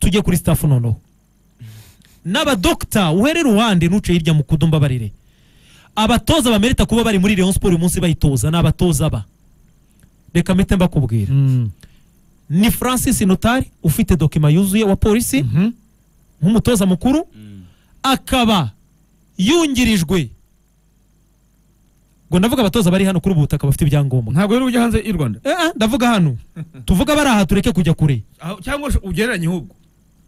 ujye kuri staff noneho n'abadokita uherere uruhande ntuce hirya mu kudu mbabarire abatoza bamerita kuba bari muri Rayon Sport uyu munsi bayitoza ni abatoza ba reka mpite mbakubwira Mm. ni Francis Notari ufite dokima yuzuye wa polisi Mhm. nk'umutoza mukuru akaba yungirijwe ngo ndavuga abatoza bari hano kuri ubu butaka bafite ibyangombwa ntabwo rero ujya hanze y'u rwanda Eh, eh, ndavuga hano tuvuga bari aha tureke kujya kure Aho- cyangwa se ugereranye ahubwo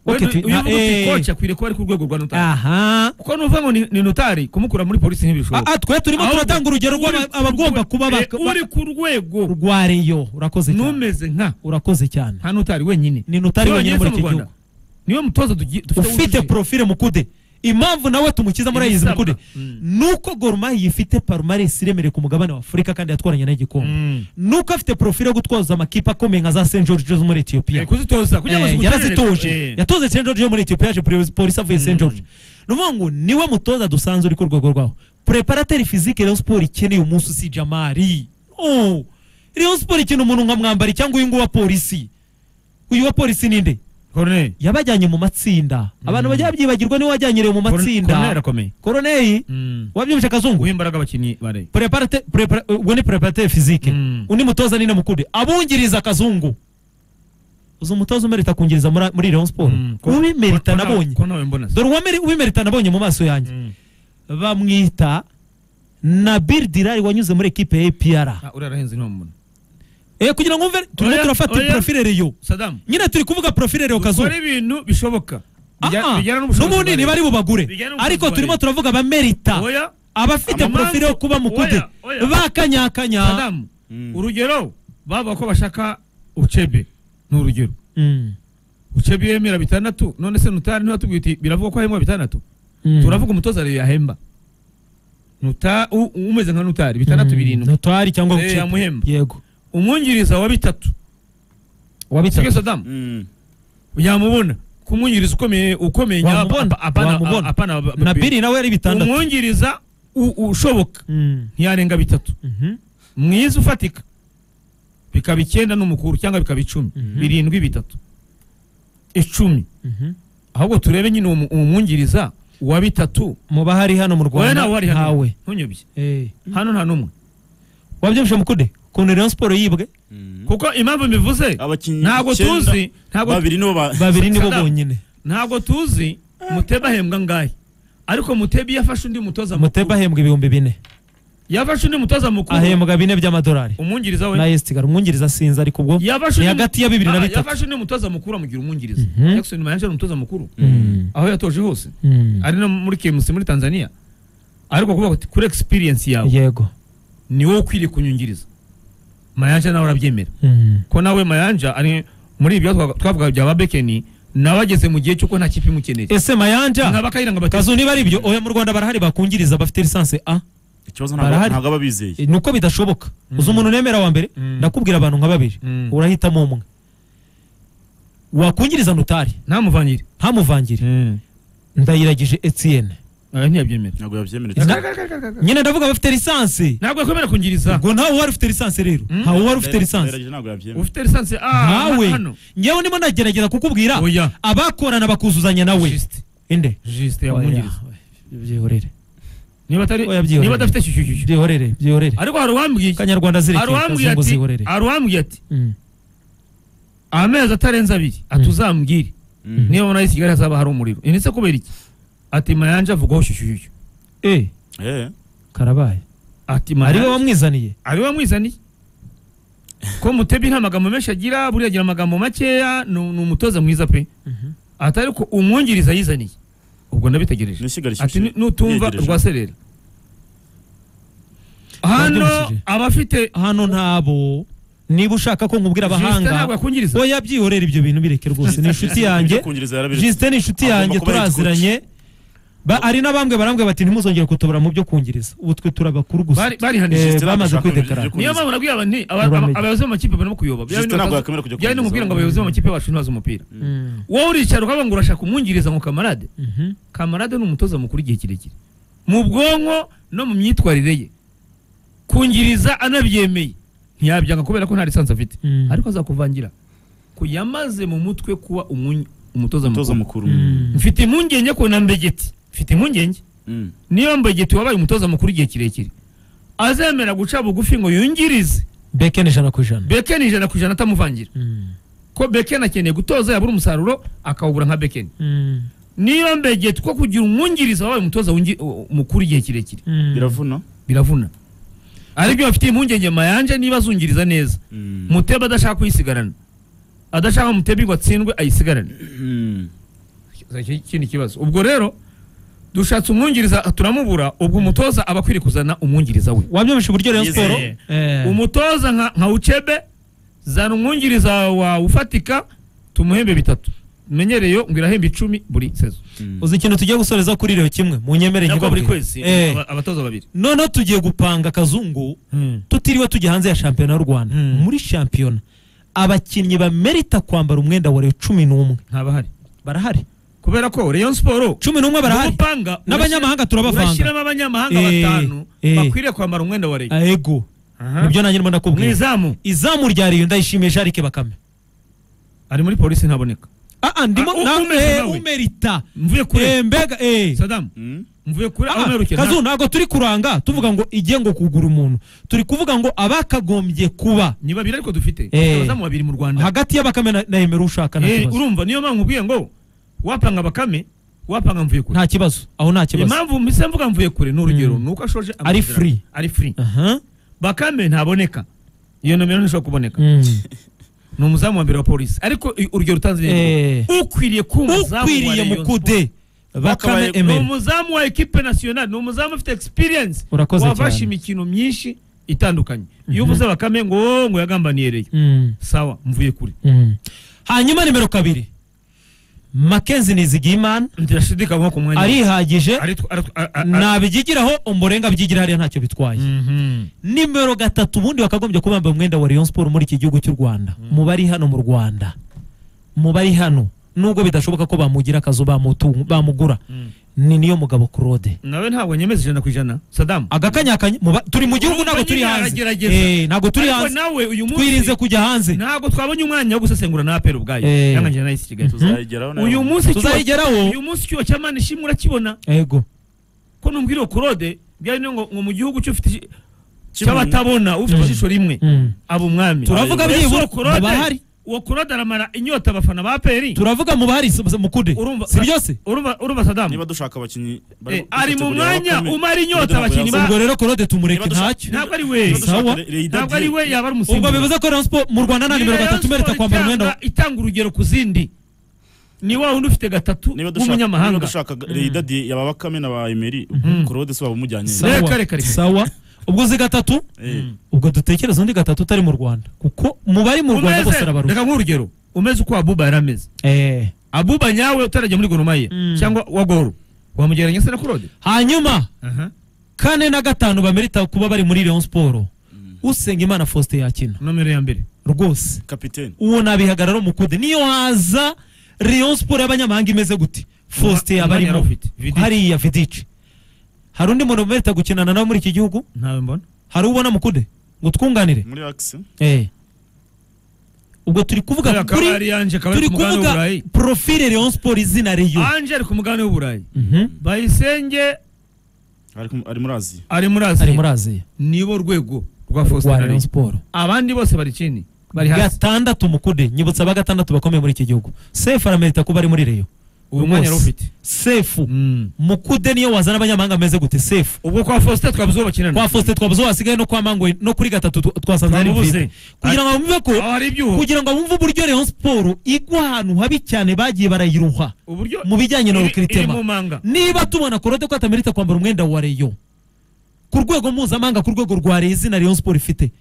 Okay, Wenda tu- uyu na- uvuga uti eh. koci akwiriye kuba ari ku rwego rwa notari aha kuko nuvuga ngo ni- ni notari kumukura muri polisi Ah, ntibishoboka ah, twe turimo Ahubwo, turatanga urugero uri ku rw'abagomba rwe- kuba eh, uri ku rwego barwareyo urakoze cyane numeze nka urakoze cyane nta notari wenyine ni notari Iyo wenyine muri ngeze mu iki Rwanda, gihugu niwe mutoza tugi- dufite ufite wujuje. profile mukude impamvu nawe tumukiza muri ayizi Ibisabwa. mukude Mm. nuko gormayi ifite parumaresi iremereye ku mugabane wa afurika kandi yatwaranye n'igikombe Mm. nuko afite profile yo gutwaza amakipe akomeye nka za st george zo muri etiyopiya Eh, kuzitoza kugira ngo Eh, zigutere- yarazitoje Eh. yatoze st george yo muri etiyopiya yaje Poli- polisi avuye st george ni ukuvuga ngo niwe mutoza dusanzwe uri ku rwego rwaho preparateri fizike rayon siporo ikeneye umunsi si jamari Oh, rayon siporo ikeneye umuntu nka mwambari cyangwa uyu nguyu wa polisi uyu wa polisi ni nde Corneille. yabajyanye mu matsinda abantu bajya babyibagirwa niwe wajyanyerewe mu Corneille matsinda arakomeye koroneri wabyumvise akazungu guha imbaraga abakinnyi bareye Preparate- prepara- uwo ni preparateri fizike Mm. undi mutoza ni namukude abungiriza akazungu uzi umutoza umerita kungiriza muri- muri rayon siporo ubimerita nabonye ko nawe mbona dore uwameri- ubimerita nabonye mu maso yanjye Mm. bamwita nabil dirari wanyuze muri ekipe ya apr Ah, uriya arahenze ntiwamubona Eh, kugira ngo wumve turimo Oya, turafata oya. profile reyo sadamu nyine turi kuvuga profile reyo kazungu dukora ibintu bishoboka Bijya- Ah, ah. bijyana n'ubushobozi n'ubundi bareba. ntibari bubagure Bijyana n'ubushobozi ariko bareba. turimo turavuga abamerita Oya, abafite Amamanza- porofile yo kuba mukude Oya, oya. bakanyakanya sadamu urugero bavuga ko bashaka ucebe ni urugero Mm, ucebe yemera bitandatu none se nutari ntiwatubwiye uti biravuga ko ahembwa bitandatu mm. turavuga umutoza rero yahemba Nuta- u- umeze nka nutari bitandatu Mm, birindwi Notari cyangwa Eh, Ucebe. yamuhemba. yego umwungiriza wa bitatu wabitse sibyo sadamu yamubona kumwungiriza ukomeye ukomeye nyaba- wamubona apa- apana- wamubona. apana ba- ba- nabiri nawe yari bitandatu umwungiriza u- ushoboka Mm, ntiyarenga bitatu mhm, mwiza ufatika bikaba icyenda n'umukuru cyangwa bikaba icumi Mhm. birindwi bitatu icumi mhm. ahubwo turebe nyine uwo mu- uwo mwungiriza wa bitatu mu bahari hano mu wowe rwanda nawe wari hano ntawe ntunyobye Eh, hano nta n'umwe wabyumvise mukude ukuntu rayon siporo yibwe kuko impamvu mbivuze abakinnyi ntabwo icyenda, tuzi ntabwo babiri nibo ba babiri nibo Saddam. bonyine ntabwo tuzi muteba ahembwa angahe ariko muteba iyo afashe undi mutoza muteba mukuru ahembwa ibihumbi bine yafashe undi mutoza mukuru ahembwa bine by'amadolari umwungiriza na we esitigara umwungiriza sinzi ariko ubwo yafashe ni undi- hagati ya bibiri na Ah, bitatu yafashe undi mutoza mukuru amugira umwungiriza Mhm. Jackson Mayanja ni umutoza mukuru Mm, aho yatoje hose mm. ari no muri KMC muri Tanzania ariko kuvuga kuti kuri experience yawe yego ni wowe ukwiriye kunyungiriza Mayanja nawe arabyemera Mm. ko nawe Mayanja ari muri ibyo twa- twavuga bya Babekeni nawe ageze mu gihe cy'uko nta kipe imukeneye ese mayanja nkaba kayiranga batatu kazu niba ari ibyo oya mu rwanda barahari bakungiriza bafite lisansi a ikibazo ntabwo Barahari. ntabwo aba bizeye ni uko bidashoboka uzi umuntu nemera wa mbere Mm. ndakubwira abantu nka babiri Mm. urahitamo umwe wakungiriza notari ntamuvangire ntamuvangire ndayiragije etienne aya ntiyabyemera ntabwo yabyemera Na- nyine ndavuga abafite lisansi ntabwo yakwemera kungiriza ubwo ntawe wari ufite lisansi rero Mm. ntawe wari ufite Ndayiragije lisansi ntabwo yabyemera ufite lisansi ah ntawe hano ngewe ndimo ndagerageza kukubwira oya abakorana bakuzuzanya nawe Juste inde juste yamwungiriza Oya, byihorere niba atari Oya, byihorere. niba adafite shyushyushyushyu byihorere byihorere ariko hari uwambwiye kanyarwanda hari zirekeye uwambwiye ngo ati zihorere hari uwambwiye ati Mm. amezi atarenze abiri ati Mm. uzambwire Mm. niba muri kigali hazaba hari umuriro Ibi ndetse kubera iki ati mayanja avugaho shyushyushyushyu Eh, Eh, karabaye ati ariwe mayanja wamwizaniye ariwe wamwizaniye ko mutebi nta magambo menshi agira buriya agira amagambo makeya ni ni umutoza mwiza pe atari ko umwungiriza yizaniye ubwo ndabitegereje ni ishyiga ati rishyushye "Ni- nutumva Yegereje. rwa serera hano Wabyumvishije? abafite hano ntabo niba ushaka ko nkubwira Justin ntabwo abahanga yakungiriza oya byihorere ibyo bintu bireke rwose ni inshuti Justin yanjye ibyo kungereza yarabiretse. jisite ni inshuti Agomba yanjye kuba yitwutse. turaziranye Ba- hari n'abambwe barambwe bati ntimuzongere kutobora mu byo kungiriza ubu twe turabakuru gusa bari bari hano Eh, Justin. Justin bamaze ntabwo ashaka kwidekarara. ibyo niyo mpamvu kungereza. nabwiye aba ni- aba- Uramenye. aba- abayobozi b'amakipe barimo kuyoba Justin ntabwo yakwemera kujya byari kungiriza. n'umubwira ngo abayobozi b'amakipe bacu ntibaze umupira Mm, wowe uricara ukavuga ngo urashaka umwungiriza ngo kamarade mhm. kamarade ni umutoza mukuru igihe kirekire mu bwonko no mu myitwarire ye kungiriza anabyemeye ntiyabyanga kubera ko nta lisansi afite Mm. ariko azakuvangira ko yamaze mu mutwe kuba umwunyi- umutoza umutoza mukuru mukuru Mm. mfite impungenge ko na mbegeti mfite impungenge Mm. niyo mbegeti wabaye umutoza mukuru igihe kirekire azemera guca bugufi ngo yungirize beken ijana ku ijana bekeni ijana ku ijana atamuvangira Mm. ko bekeni akeneye gutoza yabura umusaruro akawubura nka bekeni Mm. niyo mbegeti ko kugira umwungiriza wabaye umutoza wungi- u- mukuru igihe kirekire Mm. biravuna biravuna aribyo bafitiye impungenge mayanje niba azungiriza neza Mm. muteba adashaka kuyisigarana adashaka muteba ngo atsindwe ayisigarane Mm. Iki- ikindi kibazo ubwo rero dushatse umwungiriza turamubura ubwo umutoza aba akwiriye kuzana umwungiriza we wabyumvishe uburyo rayon Yizeye. siporo Eh, umutoza nka, nka ucebe zana umwungiriza wawe ufatika tumuhembe bitatu menyereye ngo irahemba icumi buri sezo Mm. uzi ikintu tugiye gusoreza kuri rero kimwe mu nyemere nabwo buri nkibabwire. kwezi Eh, aba- abatoza babiri noneho tugiye gupanga akazungu tutiriwe tujya hanze ya shampiyona y'u rwanda Hmm. muri shampiyona abakinnyi bamerita kwambara umwenda wa rero cumi n'umwe ntabahari barahari kubera ko rayon siporo cumi n'umwe barahari ubupanga n'abanyamahanga turabavanga urashyiramo abanyamahanga Eh, batanu eh. bakwiriye kwambara umwenda wa leta ego nibyo nanjye ndimo mu ndakubwira izamu izamu rya riyo ndayishimiye jarike bakame ari muri polisi ntaboneka aa ndimo Ah, u- na- umeze eh, nawe. umerita mvuye Eh, kure mbega eh. sadamu Mm. mvuye kure aho Ah, mperukira kazu ntabwo turi kuranga tuvuga ngo igiye ngo kugura umuntu turi kuvuga ngo abakagombye kuba ni babiri ariko dufite Eh. abazamu babiri mu rwanda hagati y'abakame na- na emera ushaka nta Eh, kibazo urumva niyo mpamvu nkubwiye ngo wapanga bakame wapanga mvuye kure nta kibazo aho nta kibazo impamvu mbise mvuga mvuye kure ni urugero Mm. ni uko ashoje Ari amasezerano. free. ari free aha bakame ntaboneka iyo nomero ntishobora kuboneka Mm. ni umuzamu wa mbere wa polisi ariko i- urugero utanze Eh. neza ukwiriye kuba umuzamu wa ukwiriye Rayon mukude bakame Bakabaye- ni emera umuzamu wa ekipe nasiyonari ni umuzamu ufite experience Urakoze wafashe cyane. imikino myinshi itandukanye iyo uvuze bakame ngo "Oh, ngo yagambaniye reyo Mm, sawa mvuye kure mm. hanyuma nimero kabiri makenzi nizigiyimana ndashidikanywa ku mwanya we. arihagije Aritwa- aritwa- a- a- a- nabigigiraho umurenga abyigira hariya ntacyo bitwaye Mhm. nimero gatatu ubundi bakagombye kuba bambaye umwenda wa Rayon Sport muri iki gihugu cy'u Rwanda mu bari hano mu Rwanda mu bari hano nubwo bidashoboka ko bamugira akazu bamutu- bamugura ni niyo mugabo Claude nawe ntabwo nyemeza ijana ku ijana sadamu agakanyakanya mu ba- turi mu gihugu ntabwo turi Urumva nyine hanze aragerageza. Eh, ntabwo turi Ariko hanze nawe uyu twirinze munsi kujya hanze ntabwo twabonye umwanya wo gusesengura na apera ubwayo Eh. yanganyije na isi kigali tuzayigeraho nawe. uyu munsi icyuho- tuzayigeraho uyu munsi icyuho cya mani ishimwe urakibona yego ko numbwira iyo korode byari no ngo ngo mu gihugu cy'ufite Kimwe. cy'abatabona ufite Mm. ijisho rimwe Mm. aba umwami Turavuga Ese byibura, uwo Claude- ntibahari. uwo korode aramara inyota abafana ba aperi turavuga mu bahari s- s- mukude Urumva- si byose urumva urumva sadamu niba dushaka abakinnyi Eh, bari ari mu gutegura mwanya Bakame, umara inyota Claude ntabwo abakinnyi ba ubwo rero Claude tumureke Niba dushaka- ntacyo ntabwo ari we niba dushaka Sawa. Re- Reida ntabwo ari Die. we yaba ari ubwo umusimbura bivuze ko Rayon Sport mu Rwanda nta nimero Rayon gatatu Sport merita kwambara umwenda wa- itanga- itanga urugero ku zindi ni wa wundi ufite gatatu niba dushaka niba w'umunyamahanga dushaka Reida Die yaba Bakame na ba Emery Claude si waba umujyanye Sa- Reka, reka, sawa reka. sawa ubwo uzi gatatu Eh, ubwo dutekereze undi gatatu utari mu rwanda kuko mu bari mu rwanda bose arabaruta reka nk'urugero umeze uko abuba yari ameze Eh, abuba nyawe utarajya muri goromaya Mm. cyangwa wa goro wamugereranya se na korode hanyuma kane na gatanu bamerita kuba bari muri leon siporo usenga imana faustin yakina nomero ya mbere rwose kapiteni uwo nabihagarara umukude niyo haza leon siporo y'abanyamahanga imeze gute faustin Umwanya aba yari arimo awufite. Vidic. hariya vidici hari undi muntu bamerita gukinana nawe muri iki gihugu ntawe mbona hari ubona mukude ngo twunganire muri axe Eh. ubwo turi kuvuga Kubera ko kuri ari Ange, akaba ari turi ku mugabane kuvuga w'uburayi profile Rayon Sport izina Rayo anje ari ku mugabane w'uburayi Mhm. bayisenge ari ku- ari muri Aziya ari muri ari aziya muri Aziya nibo rwego rwa rwa Rayon fositarari Sport abandi bose bari chini bari hasi gatandatu mukude nyibutsa ba gatandatu bakomeye muri iki gihugu sefu aramerita kuba ari muri Rayo uwo mwanya yari ufite sefu Mm. mukude niyo wazana abanyamahanga ameze gute sefu ubwo kwa fosita twabuze uwo kwa bakinana Faustin twabuze uwo wasigaye no kwa Mangwe no kuri gatatu tu- twasanze ari Twamubuze. mfite kugira ngo bumve ko aho hari ibyuho kugira ngo bumve uburyo Rayon Sport igwa ahantu habi cyane bagiye barayiruha uburyo mu bijyanye na iri- recruitment. iri mu manga niba tubona korode ko atamerita kwambara umwenda wa reyo ku rwego mpuzamahanga ku rwego rwa reyo izina reyo siporo ifite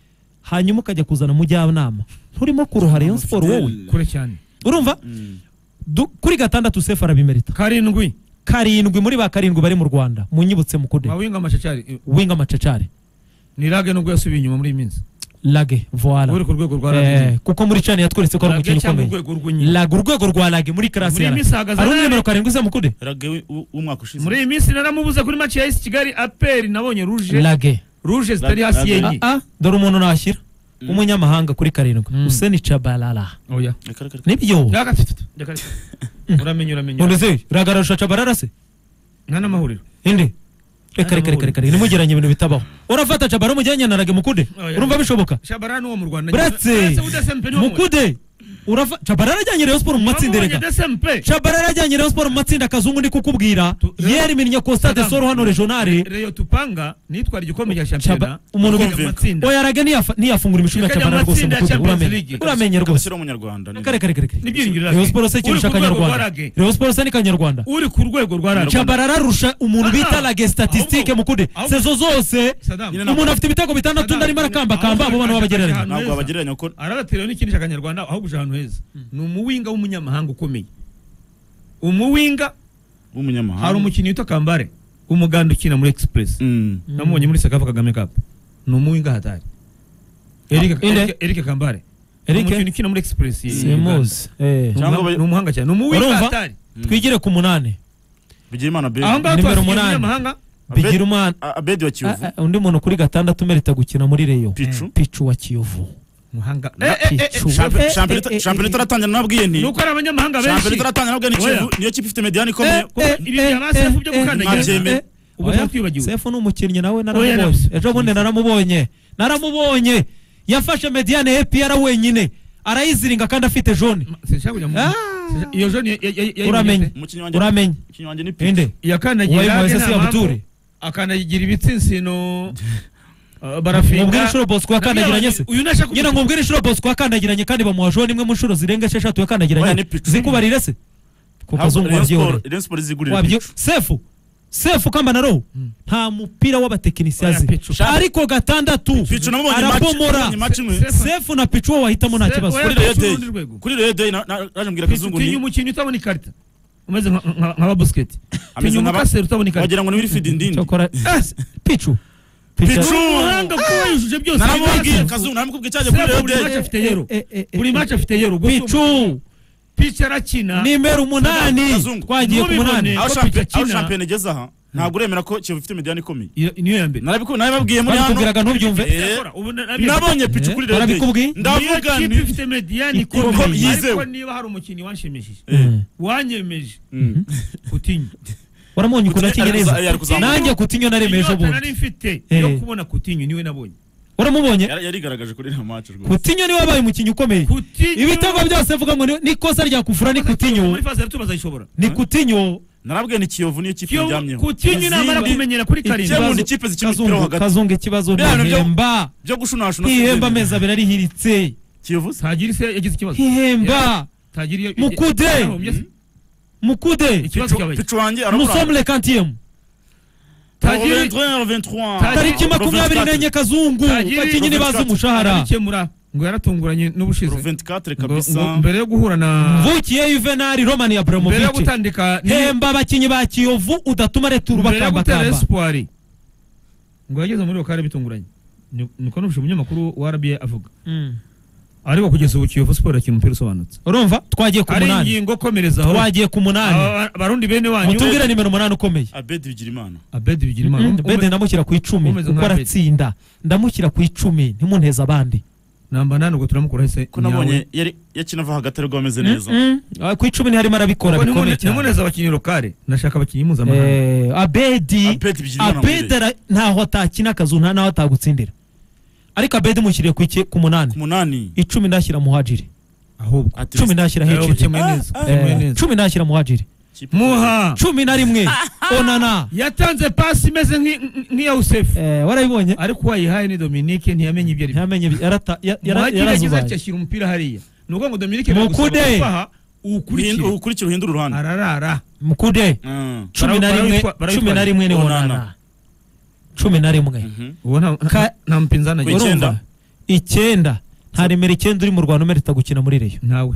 hanyuma ukajya kuzana umujyanama nturimo kuruha reyo siporo wowe kure cyane urumva Du- kuri gatandatu sefu arabimerita karindwi karindwi muri ba karindwi bari mu rwanda munyibutse mukude mawinga amashacari eh, winga amacacari ni rage nubwo yasubiye inyuma muri iyi minsi lage voila uri ku rwego rwa Eh, rage kuko muri cani yatweretse ko ari rage umukino cyangwa ukomeye urwego rw'inyi lage urwego rwa lage muri karasi Muri ya iyi minsi hahagaze hari undi abari- nimero karindwi se mukude rage w'u- w'umwaka ushize muri iyi minsi naramubuze kuri match ya isi kigali aperi nabonye ruje lage ruje zitari hasi Lage- yenye ah ah dore umuntu nashyira w'umunyamahanga kuri karindwi Mm. Hussein Chabalala oya Reka, reka, reka. nibyo reka tutu, reka tutu. uramenye uramenye none se uragarusha Chabalala se nta n'amahuriro indi reka reka reka reka ntimugeranye ibintu bitabaho urafata Chabalala umujyanye na Rage Mukude Oya. urumva bishoboka shabara n'uwo mu rwanda Buretse, Mukude urafa Chabalala ajyanye Rayon Sport mu matsinda matsinderega erega Chabalala ajyanye Rayon Sport mu matsinda akazungu ndi kukubwira Tu- yeri minnye Constate Madame. Soro hano regionale reyo tupanga nitwara igikombe cya Chaba- shampiyona umuntu ukajya ukumvika. mu matsinda oya Rage ntiyafa- ntiyafungura imishumi ya Ikajya mu Chabalala rwose matsinda ya Mukude Champions uramenye League. uramenye rwose Agashyiraho umunyarwanda ni- Kare kare kare kare. N'ibyiringiro Rayon rake. Sports Uri ikintu ku rwego cy'akanyarwanda. rwa rage. Rayon Sports ni kanyarwanda. uri ku rwego rwa rage Chabarara arusha umuntu bita Aha. rage statistique Ahubwo- mukude. ahubwo- Sezo zose Saddam, Nyine na- umuntu afite ibitego bitandatu undi arimo arakamba kamba abo bana babagereranya. Ahantu ntabwo heza. wabagereranya kuko arabateraho n'ikindi cy'akanyarwanda ahubwo uje ahantu heza ni umuwinga w'umunyamahanga ukomeye umuwinga w'umunyamahanga hari umukinnyi witwa kambare umuganda ukina muri express Mm. namubonye muri sekafa kagame cup ni umuwinga hatari Eric- Inde? Eric- eric kambare Ni Eric? umukinnyi ukina muri express iyi- iyi Uganda. Simuzi. Eh. Ni Cyangwa umuhanga- ba- ni umuhanga cyane ni umuwinga Urumva? hatari Twigire ku munane. Bigirimana Abedi. aho ngaho Nimero twasigiye umunani. umunyamahanga Bigira umwana. A- Abedi wa Kiyovu. Ah, ah, undi muntu kuri gatandatu umerita gukina muri Rayon. Pichu. Pichu wa Kiyovu. umuhanga Na- Eh, eh, eh, Pichu. Shampiyona- Eh, eh, shampiyona eh, ita- eh, shampiyona eh. itaratangira nababwiye nti ni uko ari abanyamahanga shampiyona benshi itaratangira nababwiye ni Kiyovu Oya. niyo kipe ifite mediyani ikomeye Eh, Ibi bya ba Sefu byo gukandagira. Ntabyemewe. Ubu Oya, ntatwibagiwe. Sefu ni umukinnyi nawe Oya, naramubonye. na- Ejo bundi naramubonye. Naramubonye. Yafashe Mediane APR wenyine. Arayiziringa kandi afite jone. sinshaka kujya mu- Ah. Sinshaka- iyo jone ya- ya- ya- ya- Uramenye. umukinnyi wanjye Uramenye. umukinnyi wanjye ni Pichu. Inde. yakandagira Uwaye Irage Moise nta Siyabuture. mpamvu. akandagira ibitsinsino uh, barafinga Mubwire inshuro Bosco yakandagiranye se. uyu nashaka nyina ngo mbwire inshuro Bosco yakandagiranye kandi bamuha jone imwe mu nshuro zirenga esheshatu Oya, ni yakandagiranye picu. zikubarire se ku Ntabwo kazungu Rayon Sport- wabyihoreye Rayon Sport izigurira wabyo Pichu. sefu sefu kamba na roho nta mupira w'abatekinisiye Oya, azi picu. ariko gatandatu Pichu namubonye match- arabomora namubonye match imwe. Se- sefu na picu wo wahitamo nta Se- kibazo oya, kuri Rayon Day. urundi rwego. kuri Rayon Day na- na- naje mbwira Kazungu tinya nti umukino utabona ikarita umeze nka- nka nka ba busiketi ameze tinya nka ba- umukaseri utabona ikarita wagira ngo ni Wilfried Ndindi cyokora picu Pichu. umuhanga kuba yujuje byose naramubwiye Sefu, Kazungu naramukubwiye cyaje kuri Rayon buri Day match afite yero Eh, eh, eh, buri eh, match afite yero gusa picu picha arakina nimero umunani Kazungu. twagiye ku Ntubibone. munani aho Ko shampiyona Pichu aho akina. shampiyona igeze aha ntabwo uremera ko Kiyovu ifite mediyani ikomeye Iyo- niyo ya mbere narabiku- narabibabwiye muri hano babikubwiraga ntubyumve Eh, Yakora, ubu na- nabyo- nabonye Pichu Eh, kuri Rayon narabikubwiye. Day ndavuga niyo kipe nti ifite mediyani Ikomeye. ikomeye ariko Yizewe. niba hari umukinnyi wanshimishije Eh, wanyemeje mm. kutinya waramunye ukuntu akinye Ari kuza- neza ari kuzamuka. nanjye kutinyo naremeye ejo inyota bundi nari mfite yo Eh. kubona kutinya niwe nabonye uramubonye Yari- yarigaragaje kuri iriya match rwose kutinyo niwe wabaye umukinnyi ukomeye kutinya ibitego byose mvuga ngo ni- ni ikosa rya kufura ni kutinyo muri fase tubaza ishobora ni kutinyo narabwiye ni Kiyovu niyo kipe Kiyovu- njyamyeho kutinya inamara Izindi- kumenyera kuri Ikibazo- karindwi ubundi ikipe zikina Kazungu- umupira wo hagati. kazungu ikibazo Biriya bintu byo- ntihemba byo gushunashuna ntihemba amezi abiri arihiritse Kiyovu se ntagire se yagize ikibazo ntihemba ntagire iyo- Mukude. yarahombye se. mukude ikibazo cyabaye Pichu wanjye arabura musomule kantiyemu Tagiri- 23 Tagiri- tariki makumyabiri n'enye kazungu Tagiri- bakinnyi ntibazi umushahara arabikemura ngo yaratunguranye n'ubushize 24 Ngo- ngo kabisa mbere yo guhura na mvukiye yuvenali romani ya mbere yo buramovici gutandika ni- hemba abakinnyi ba kiyovu udatuma retura mbere yo gutera bakambakamba espoir ngo yageze muri lokale bitunguranye Ni- niko nubushe umunyamakuru wa rba avuga Mm. ariko kugeza ubu kiyovu siporo yakina umupira usobanutse urumva twagiye ku ari munani ingingo komerezaho twagiye ku munani Aba- abarundi bene wanyu mutubwire nimero umunani ukomeye Abedi Bigirimana abedi bigira Mm, bede imana ndamushyira ku icumi umeze kuko nka Bede. aratsinda ndamushyira ku icumi ntimunteze abandi namba nane ubwo turamukura hese ko nabonye yari yakina ava hagati ariko ameze neza Mm, mm. Ah, ku icumi ntiharimo arabikora bikomeye cyane nimuneza abakinnyi lokale ndashaka abakinnyi mpuzamahanga Eh, abedi Abedi Bigirimana abedi ara- ntaho atakina akazu nta naho atagutsindira ariko abedi mushyiriye ku iki- ku munani ku munani icumi ndashyira muhajiri ahubwo Ati- cumi ndashyira Eh, hejiri ukemuye neza Ah, ukemuye Eh, neza cumi ndashyira muhajiri Kipe- muha cumi na rimwe onana yatanze pasi imeze nk'i- nk'iya usefu Eh, warabibonye ariko uwayihaye ni dominique ntiyamenye ibyo ari byo ntamenye bi- yarata- ya- yara- muhagi yagize yarazubaye. ati ashyira umupira hariya ni ukuvuga ngo dominique Mukude. biragusaba kubaha Uhindu- uwukurikire ukurikire uhindura uruhande ararara mukude Mm. cumi na Bara- rimwe bara- cumi na rimwe ni Onana. onana cumi na rimwe Mhm. uwo nta- Ka- nta mpinzani agira Ku icyenda. urumva icyenda nta remero icyenda uri mu rwanda umerita gukina muri reyo ntawe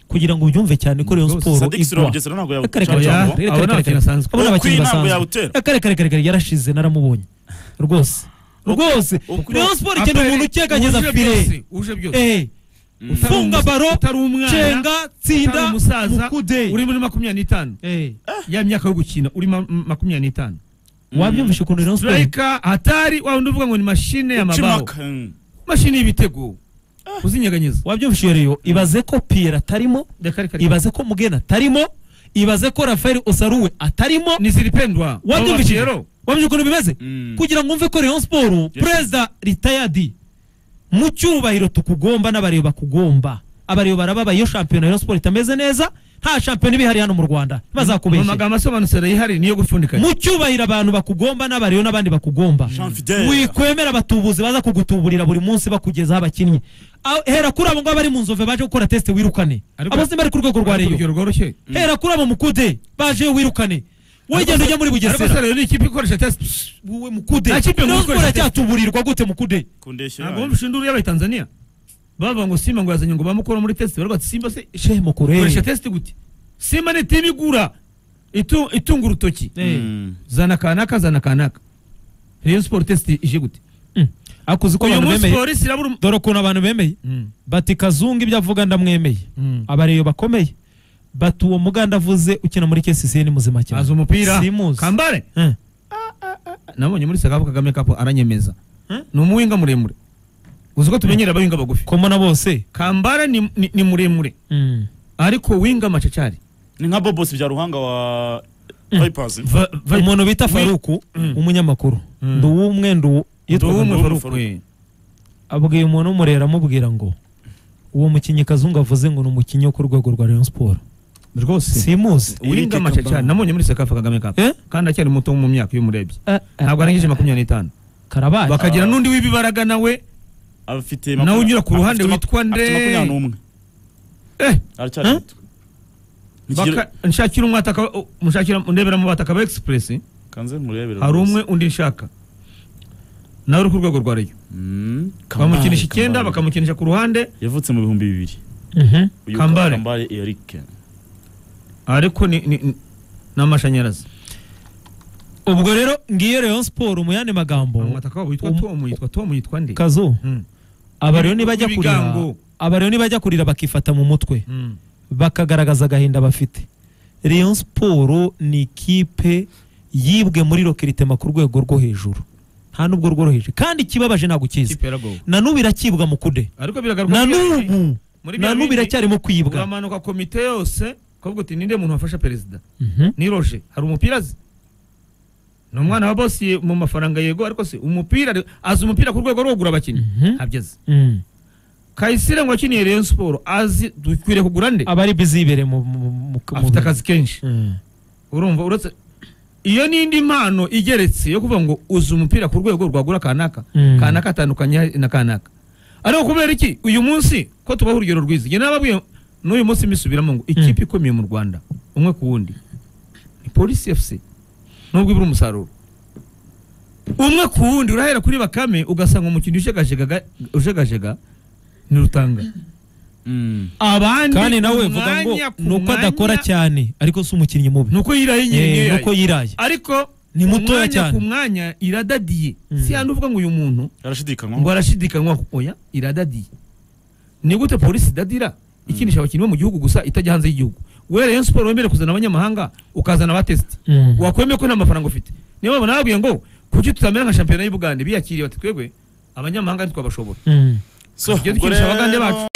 kugira ngo ubyumve cyane ko reyo Rwose, siporo Sadik Siroma igwa Bugesera ntabwo Reka reka yawuca reka, Oya, jambo. reka, abo ni reka, abakinnyi reka. basanzwe. Abo ni Uwo abakinnyi kuyintabwo basanzwe. yawutera. Reka, reka, reka, reka, yarashize naramubonye rwose rwose Uko- reyo siporo ikeneye umuntu ukeganyeza Uje byose, fire uje byose Eh, Mm. Utari funga umusa- baro, utari umwana cenga utari tsinda umusaza uri mukude muri makumyabiri n'itanu Eh, ya myaka yo gukina uri ma- m- makumyabiri n'itanu wabyumvishe ukuntu reyo siporo strayika hatari wa undi uvuga ngo ni mashine ya Uca mabaho impaka, mm. mashine y'ibitego kuzinyeganyeza wabyumvishije rero ibaze ko piyeri atarimo reka reka reka ibaze ko mugena atarimo ibaze ko rafael osaruwe atarimo ni zilipendwa wabyumvishije rero wabyumvije ukuntu bimeze Mm. kugira ngo umve ko rayon siporo perezida ritayadi mu cyubahiro tukugomba n'abareba bakugomba abareba barababaye iyo shampiyona ya rayon siporo itameze neza nta shampiyona iba ihari hano mu rwanda mu bazakubeshya magambo asobanutse yihariye niyo gupfundikanya mu cyubahiro abantu bakugomba n'abareba n'abandi bakugomba Jean Fidel. wikwemera abatubuzi baza kugutuburira buri munsi bakugezaho abakinnyi Ah, hera kuri abo ngabo bari mu nzove baje gukora tesite wirukane Ariko- abo simba bari ku rwego rwa reyo urugero rworoshye hera kuri abo mukude baje wirukane wegenda ujya muri ariko bugesera sare ni ikipe ikoresha tesite wowe mukude Nta kipe Rayon mugukorera Sports cyatuburirwa gute mukude kundeshya ntabwo wumva ushindura y'abatanzaniya bavuga ngo simba ngo yazanye ngo bamukora muri tesite barwa ati simba se shehe ikoresha mukurere tesite gute simba ni timu igura itu- itunga urutoki Mm. zana kanaka zana kanaka reyo siporo tesite ije gute ariko uzi ko uyu abantu munsi bemeye polisi irabura umu- dore ukuntu abantu bemeye Mm, bati kazungu ibyo avuga ndamwemeye mm. abareyo bakomeye bati uwo muganda avuze ukina muri kcc ni muzima cyane azi umupira simuzi kambare Eh. nabonye muri sakafu kagame kapu aranyemeza Hmm? ni umuwinga muremure uzi ko tumenyereye abawinga bagufi komo na bose kambare ni, ni, ni muremure Mm. ariko winga macacari ni nka bobosi bya ruhanga wa Mm. vipers umuntu bita Wi- faruku Mm. umunyamakuru Mm. ndi uw'umwe ndi uwo- yitwaga uw'umwe. ngo- abwiye umuntu w'umurera amubwira ngo uwo mukinnyi kazungu avuze ngo ni umukinnyi wo ku rwego rwa rayon siporo rwose simuzi winga Eric macacari Kabamba. nabonye muri sakafu kagame kapu Eh? kandi acyari muto mu myaka iyo umurebye Ah, ah, ntabwo arangije makumyabiri n'itanu karabaye bakagira n'undi w'ibibaraga nawe afite Nawe makumya- unyura ku ruhande afite witwa maku- nde? afite makumyabiri n'umwe eh, aracyari Huh? muto Nikigera- baka- nshakira umwataka mushakira ndebera mu bataka ba express kanze murebere hari rwose. umwe undi nshaka nawe uri ku rwego rwa reyo Mm. Kambale, bamukinisha icyenda Kambale. bakamukinisha ku ruhande yavutse mu bihumbi bibiri Mhm. Uyu Kambale. kambale eric ariko ni ni- ni- ni amashanyarazi ubwo rero ngiyo rayon siporo mu yandi magambo umwataka wabo witwa Um- tom yitwa tom yitwa nde kazu Mm, aba rero nibajya kurira Ibigango. aba rero nibajya kurira bakifata mu mutwe mm. bakagaragaza agahinda bafite rayon siporo ni ikipe yibwe muri rokiritema ku rwego rwo hejuru nta n'ubwo rworoheje kandi ikibabaje ntabwo ukizi Ikipe yaragowe. na n'ubu iracyibwa mu kude ariko na biragaragara ko n'ubu muri na n'ubu BRD, iracyarimo kwibwa uramanuka komite yose ukavuga uti ninde muntu wafasha perezida Mhm. ni roje hari umupira azi ni umwana wa bosi mu mafaranga yego ariko se umupira ari- azi umupira ku rwego rwo kugura abakinnyi Mhm. ntabyo azi Mm. kayisire ngo akiniye rayon siporo azi dukwiriye kugura nde aba ari bizi yibereye mu mu- mu- mu- mu- afite akazi kenshi Mm. urumva uretse iyo n'indi mpano igeretse yo kuvuga ngo uzi umupira ku rwego rwagura kanaka Mm. kanaka atandukanye na kanaka ariko kubera iki uyu munsi ko tubaho urugero rwiza njye nababwiye n'uyu munsi mbisubiramo ngo ikipe ikomeye mu rwanda umwe ku wundi ni polisi efuse nubwo ibura umusaruro umwe ku wundi urahera kuri bakame ugasanga umukinnyi ujegajega ga- ujegajega ni rutanga abandi kandi nawe ku vuga ngo mwanya ku ni uko adakora mwanya, cyane ariko si umukinnyi mubi ni uko yiraye nyine Eh, niyo ni yayo. uko yiraye ariko Ni mutoya umwanya cyane. ku mwanya iradadiye Mm. si hano uvuga ngo uyu muntu ngo arashidikanywa arashidikanywa oya iradadiye ni gute polisi idadira ikinisha abakinnyi bo mu gihugu gusa itajya hanze y'igihugu we rayon siporo wemere kuzana abanyamahanga ukazana abatesite Mm. wakwemeye ko nta mafaranga ufite niyo mpamvu nababwiye ngo kuki tutamera nka shampiyona y'ubugande biyakiriye bati twebwe abanyamahanga ntitwabashobora Mm. so tujye ubwo twigisha abagande rero- bacu